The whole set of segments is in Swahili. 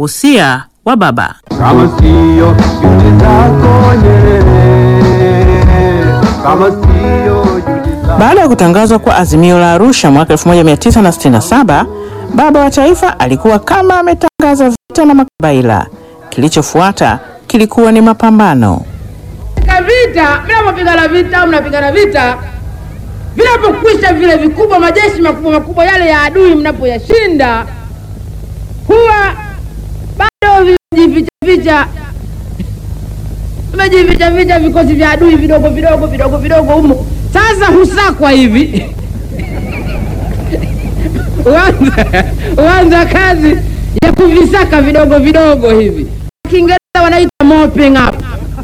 Usia wa baba. kama siyo juhudi zako Nyerere, kama siyo juhudi zako Baada ya kutangazwa kwa azimio la Arusha mwaka 1967, baba wa taifa alikuwa kama ametangaza vita na makabaila. Kilichofuata kilikuwa ni mapambano. Katika vita, mnapopigana vita, mnapigana vita, vinapokwisha vile vikubwa, majeshi makubwa makubwa yale ya adui, mnapoyashinda huwa bado vimejificha ficha, vimejificha ficha vikosi vya adui vidogo vidogo vidogo vidogo humo. Sasa husakwa hivi uanza uanza kazi ya kuvisaka vidogo vidogo hivi, Kiingereza wanaita mopping up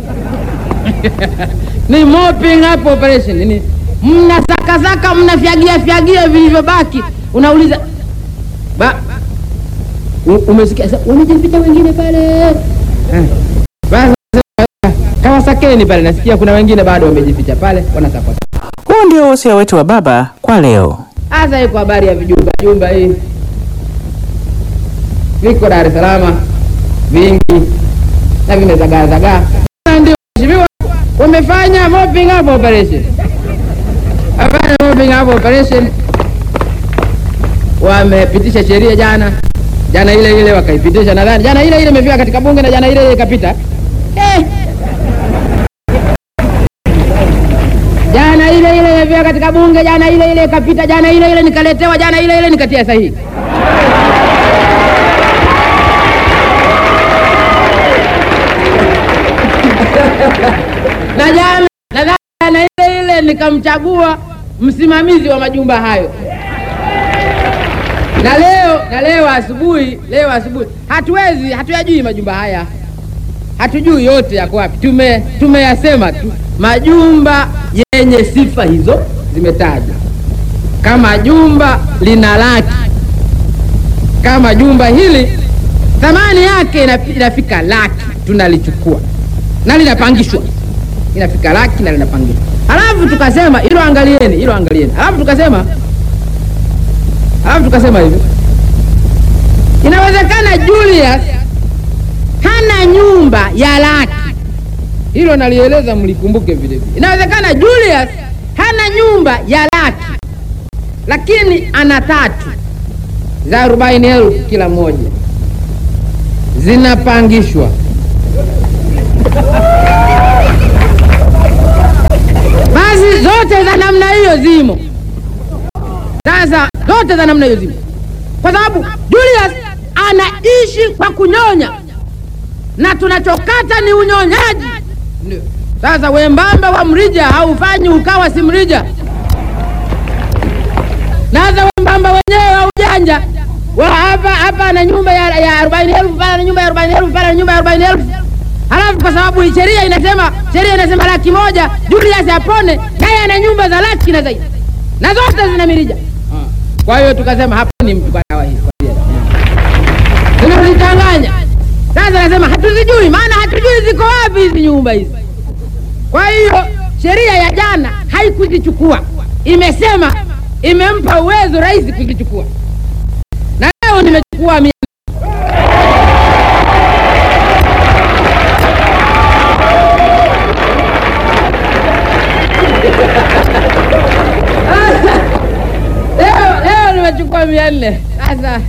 ni mopping up operation ni mnasakasaka mnafyagia fyagia vilivyobaki unauliza ba u- umesikia sa- wamejificha wengine pale Eh. Basi, kama sakeni pale nasikia kuna wengine bado wamejificha pale wanasakwa Huu ndio wosia wetu wa baba kwa leo. hasa iko habari ya vijumba jumba hii viko Dar es Salaam vingi na vimezagaa zagaa. Na Ndio mheshimiwa, wamefanya mopping up operation, wamefanya mopping up operation, wamepitisha sheria jana jana ile ile wakaipitisha, nadhani jana ile ile imefika katika bunge na jana ile ile ikapita eh. Jana ile ile imefika katika bunge, jana ile ile ikapita, jana ile ile nikaletewa, jana ile ile nikatia sahihi. na jana nadhani jana ile ile nikamchagua msimamizi wa majumba hayo na leo na leo asubuhi leo asubuhi hatuwezi hatuyajui majumba haya hatujui yote yako wapi tume tumeyasema tu majumba yenye sifa hizo zimetajwa kama jumba lina laki kama jumba hili thamani yake inafi- inafika laki tunalichukua na linapangishwa inafika laki na linapangishwa halafu tukasema hilo angalieni hilo angalieni halafu tukasema halafu tukasema hivi inawezekana Julius hana nyumba ya laki hilo nalieleza mlikumbuke vile vile inawezekana Julius hana nyumba ya laki lakini ana tatu za arobaini elfu kila moja zinapangishwa basi zote za namna hiyo zimo sasa zote za namna hiyo zimo kwa sababu Julius anaishi kwa kunyonya na tunachokata ni unyonyaji Ndio. sasa wembamba wa mrija haufanyi ukawa si mrija naza wembamba wenyewe wa ujanja wa hapa hapa ana nyumba ya, ya arobaini elfu pale ana nyumba ya arobaini elfu pale ana nyumba ya arobaini elfu halafu kwa sababu hii sheria inasema sheria inasema laki moja Julius apone naye ana nyumba za laki na zaidi na zote zina mirija kwa hiyo tukasema hapa ni mtu kwa dawa hii tunazichanganya sasa nasema hatuzijui maana hatujui ziko wapi hizi nyumba hizi kwa hiyo sheria ya jana haikuzichukua imesema imempa uwezo rais kuzichukua na leo nimechukua mia leo leo nimechukua mia nne sasa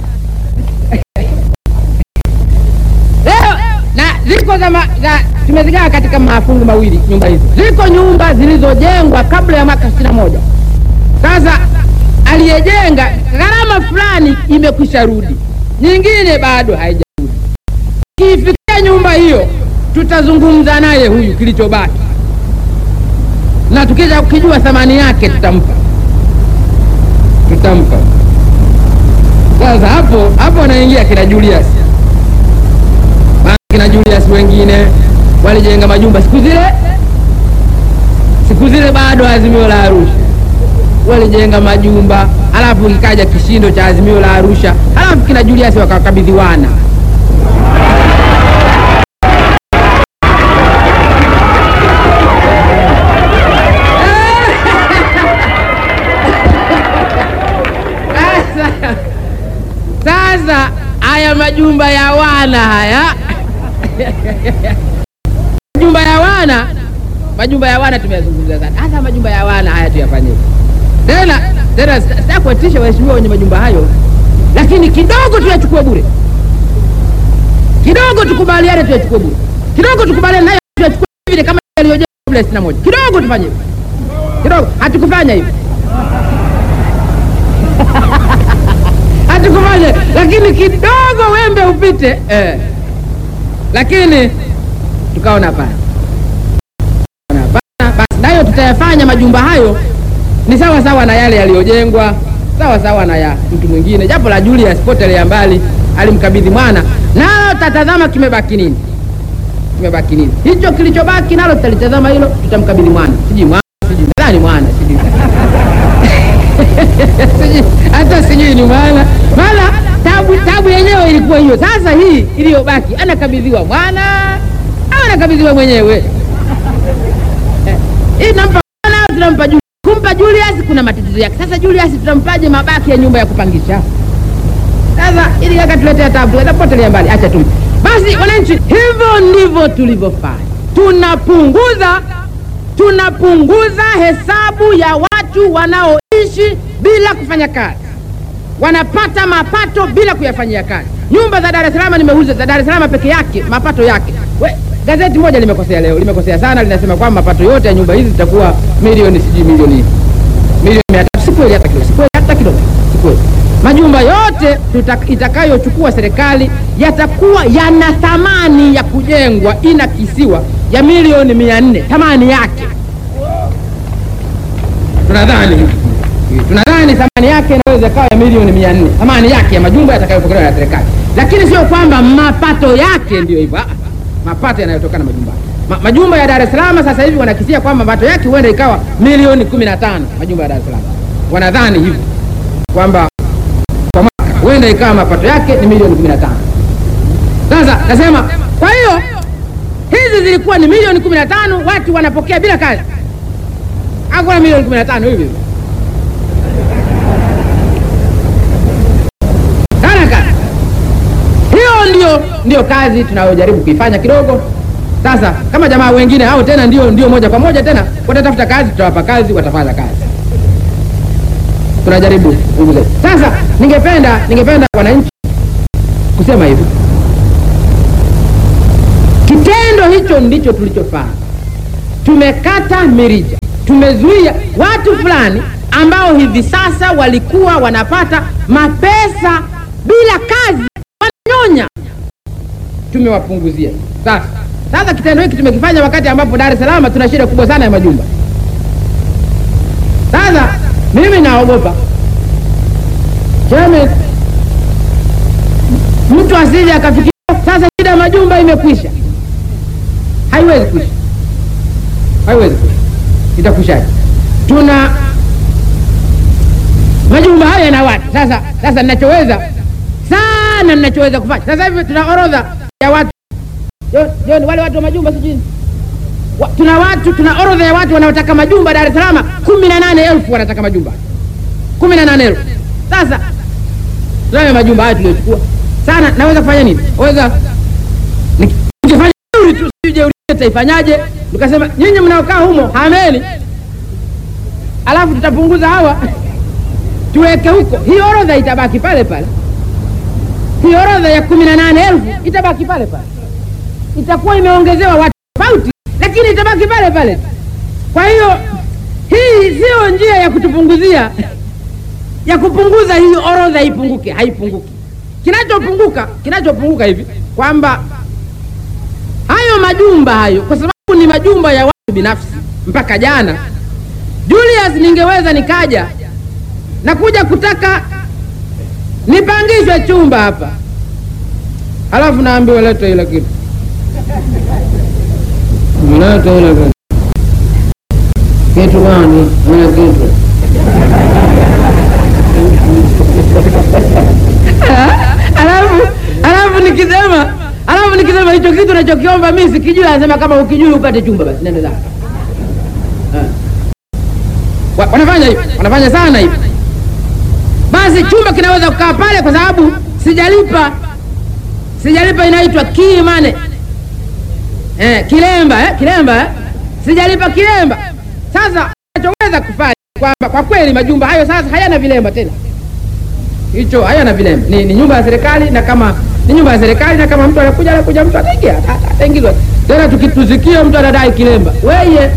leo na ziko za, ma, za tumezigawa katika mafungu mawili nyumba hizi ziko nyumba zilizojengwa kabla ya mwaka sitini na moja sasa aliyejenga gharama fulani imekwisha rudi nyingine bado haijarudi kiifikia nyumba hiyo tutazungumza naye huyu kilichobaki na tukija kukijua thamani yake tutampa tutampa sasa hapo hapo anaingia kina Julius Maana kina Julius wengine walijenga majumba siku zile siku zile bado azimio la Arusha walijenga majumba halafu kikaja kishindo cha azimio la Arusha halafu kina Julius wakakabidhiwana Sasa- sasa haya majumba ya wana haya majumba ya wana majumba ya wana tumeyazungumza sana hasa majumba ya wana haya tuyafanyie tena tena sitaki kuwatisha waheshimiwa wenye majumba hayo lakini kidogo tuyachukue bure kidogo tukubaliane tuyachukue bure kidogo tukubaliane nayo tuyachukue vile kama yaliyojengwa kabla ya sitini na moja kidogo tufanye hivyo kidogo hatukufanya hivyo hatukufanya lakini kidogo wembe upite eh. lakini tukaona hapana Tukaona hapana, basi nayo tutayafanya majumba hayo ni sawa sawa na yale yaliyojengwa sawa sawa na ya mtu mwingine japo la Julius potelea mbali alimkabidhi mwana nalo tatazama kimebaki nini kimebaki nini hicho kilichobaki nalo tutalitazama hilo tutamkabidhi mwana sijui mwana sijui nadhani mwana sijui Sijui- hata sijui ni mwana maana tabu tabu yenyewe ilikuwa hiyo sasa hii iliyobaki anakabidhiwa mwana au anakabidhiwa mwenyewe Eh, hii tunampa mwana au tunampa Julius kumpa Julius kuna matatizo yake sasa Julius tutampaje mabaki ya nyumba ya kupangisha sasa ili kaka tuletea tabu atapotelea mbali acha tu basi wananchi hivyo ndivyo tulivyofanya tunapunguza tunapunguza hesabu ya watu wanaoishi bila kufanya kazi wanapata mapato bila kuyafanyia kazi nyumba za dar es salaam nimeuza za dar es salaam peke yake mapato yake We, gazeti moja limekosea leo limekosea sana linasema kwamba mapato yote ya nyumba hizi zitakuwa milioni sijui milioni milioni mia tatu si kweli hata kidogo si kweli hata kidogo si kweli majumba yote tuta, itakayochukua serikali yatakuwa yana thamani ya kujengwa inakisiwa ya milioni mia nne thamani yake tunadhani hivi. tunadhani thamani yake inaweza ikawa ya milioni mia nne thamani yake ya majumba yatakayopokelewa na serikali lakini sio kwamba mapato yake ndiyo hivyo Ah, mapato yanayotokana na majumba Ma, majumba ya dar es salaam sasa hivi wanakisia kwamba mapato yake huenda ikawa milioni kumi na tano majumba ya dar es salaam wanadhani hivyo kwamba kwa mwaka huenda ikawa mapato yake ni milioni kumi na tano sasa nasema kwa hiyo hizi zilikuwa ni milioni kumi na tano watu wanapokea bila kazi hakuna milioni kumi na tano hivi hivi. Sana kazi hiyo ndio ndio kazi tunayojaribu kuifanya kidogo sasa kama jamaa wengine hao tena ndio ndio moja kwa moja tena watatafuta kazi tutawapa kazi watafanya kazi tunajaribu kupunguza sasa ningependa ningependa wananchi kusema hivi kitendo hicho ndicho tulichofanya tumekata mirija tumezuia watu fulani ambao hivi sasa walikuwa wanapata mapesa bila kazi wananyonya tumewapunguzia sasa sasa kitendo hiki tumekifanya wakati ambapo dar es salaam tuna shida kubwa sana ya majumba sasa mimi naogopa Chairman, mtu asije akafikiria sasa shida ya majumba imekwisha haiwezi kuisha haiwezi kuisha itakwishaje tuna majumba hayo yana watu sasa sasa ninachoweza sana ninachoweza kufanya sasa hivi tuna orodha ya watu Jo- John, wale watu wa majumba sijui wa, tuna watu tuna orodha ya watu wanaotaka majumba Dar es Salaam kumi na nane elfu wanataka majumba kumi na nane elfu sasa tunayo majumba hayo tuliochukua sana naweza kufanya nini weza Niki- nikifanya jeuri tu sijui jeuri taifanyaje tukasema nyinyi mnaokaa humo hameni alafu tutapunguza hawa tuweke huko hii orodha itabaki pale pale hii orodha ya kumi na nane elfu itabaki pale pale itakuwa imeongezewa watu tofauti lakini itabaki pale pale kwa hiyo hii sio njia ya kutupunguzia ya kupunguza hii orodha ipunguke haipunguki kinachopunguka kinachopunguka hivi kwamba hayo majumba hayo kwa sababu ni majumba ya watu binafsi mpaka jana julius ningeweza nikaja na kuja kutaka nipangishwe chumba hapa halafu naambiwa leta ile kitu leta ile kitu kitu gani ile kitu alafu alafu nikisema alafu nikisema hicho kitu nachokiomba mi sikijui anasema kama ukijui upate chumba basi nenda zako Eh. Wa- wanafanya hivi wanafanya sana hivi basi chumba kinaweza kukaa pale kwa sababu sijalipa sijalipa inaitwa kimane eh, kilemba eh, kilemba eh. Sijalipa kilemba. Sasa nachoweza kufanya kwamba kwa kweli majumba hayo sasa hayana vilemba tena, hicho hayana vilemba, ni, ni nyumba ya serikali, na kama ni nyumba ya serikali, na kama mtu anakuja anakuja mtu ataingia ata- ata- ataingizwa tena. Tukitusikia mtu anadai kilemba, weye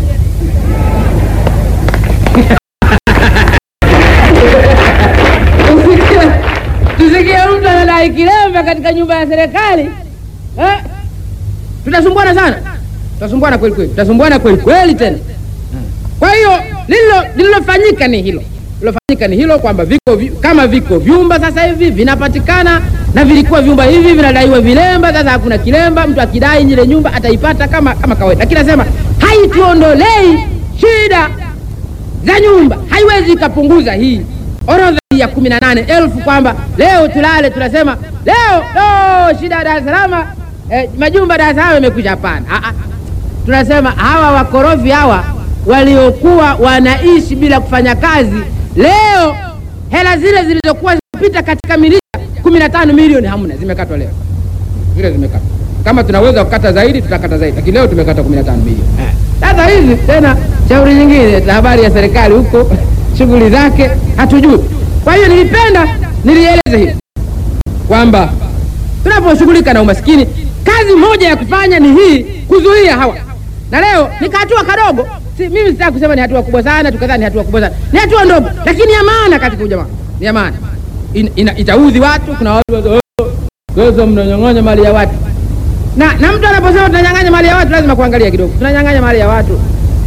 Tusikie- tusikie mtu anadai kilemba katika nyumba ya serikali eh? Tutasumbuana sana, tutasumbuana kweli kweli, tutasumbuana kweli kweli tena. Kwa hiyo lilo lililofanyika ni hilo, lilofanyika ni hilo kwamba viko vi, kama viko vyumba sasa hivi vinapatikana na vilikuwa vyumba hivi vinadaiwa vilemba, sasa hakuna kilemba. Mtu akidai ile nyumba ataipata kama kama kawaida, lakini nasema haituondolei shida za nyumba, haiwezi ikapunguza hii orodha hii ya kumi na nane elfu kwamba leo tulale tunasema leo oh, shida ya Dar es Salaam eh, majumba Dar es Salaam yamekwisha. Hapana, Ah, ah. tunasema hawa wakorofi hawa waliokuwa wanaishi bila kufanya kazi, leo hela zile zilizokuwa zinapita katika milija kumi na tano milioni hamna, zimekatwa leo, zile zimekatwa. Kama tunaweza kukata zaidi tutakata zaidi, lakini leo tumekata kumi na tano milioni. Sasa hizi tena shauri nyingine la habari ya serikali huko shughuli zake hatujui. Kwa hiyo nilipenda nilieleze hivi kwamba tunaposhughulika na umaskini, kazi moja ya kufanya ni hii, kuzuia hawa. Na leo ni hatua kadogo, si, mimi sitaki kusema ni hatua kubwa sana, tukadhani ni hatua kubwa sana, ni hatua ndogo, lakini ya maana katika ujamaa, ni ya maana In, ina, itaudhi watu. Kuna watu wa- oh, sasa mnanyang'anya mali ya watu na, na mtu anaposema tunanyang'anya mali ya watu lazima kuangalia kidogo, tunanyang'anya mali ya watu.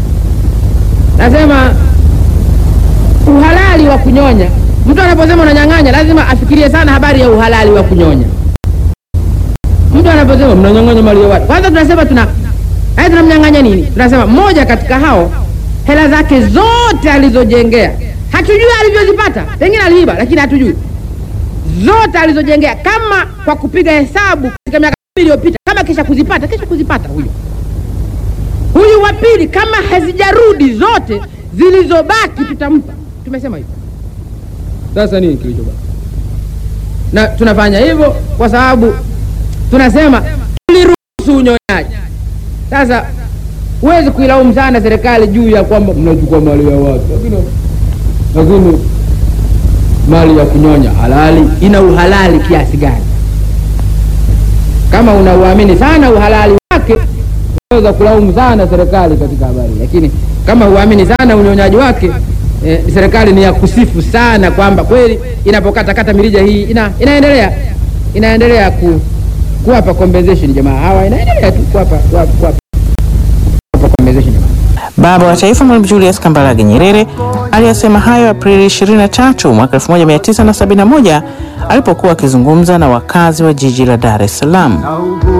Nasema uhalali wa kunyonya, mtu anaposema unanyang'anya lazima afikirie sana habari ya uhalali wa kunyonya. Mtu anaposema mnanyang'anya mali ya watu, kwanza tunasema tuna haya, tunamnyang'anya nini? Tunasema mmoja katika hao hela zake zote alizojengea, hatujui alivyozipata, pengine aliiba, lakini hatujui zote alizojengea, kama kwa kupiga hesabu katika miaka kumi iliyopita, kama kisha kuzipata, kisha kuzipata huyo huyu wa pili, kama hazijarudi zote zilizobaki, tutampa. Tumesema hivyo. Sasa nini kilichobaki? Na tunafanya hivyo kwa sababu tunasema tuliruhusu unyonyaji. Sasa huwezi kuilaumu sana serikali juu ya kwamba mnachukua mali ya watu, lakini lakini mali ya kunyonya halali, ina uhalali kiasi gani? Kama unauamini sana uhalali wake, unaweza kulaumu sana serikali katika habari, lakini kama huamini sana unyonyaji wake eh, serikali ni ya kusifu sana kwamba kweli inapokatakata mirija hii ina, inaendelea inaendelea ku, kuwapa compensation jamaa hawa, inaendelea tu kuwapa kuwapa kuwapa compensation jamaa. Baba wa Taifa Mwalimu Julius Kambarage Nyerere aliyasema hayo Aprili 23 mwaka 1971 alipokuwa akizungumza na wakazi wa jiji la Dar es Salaam. na ugu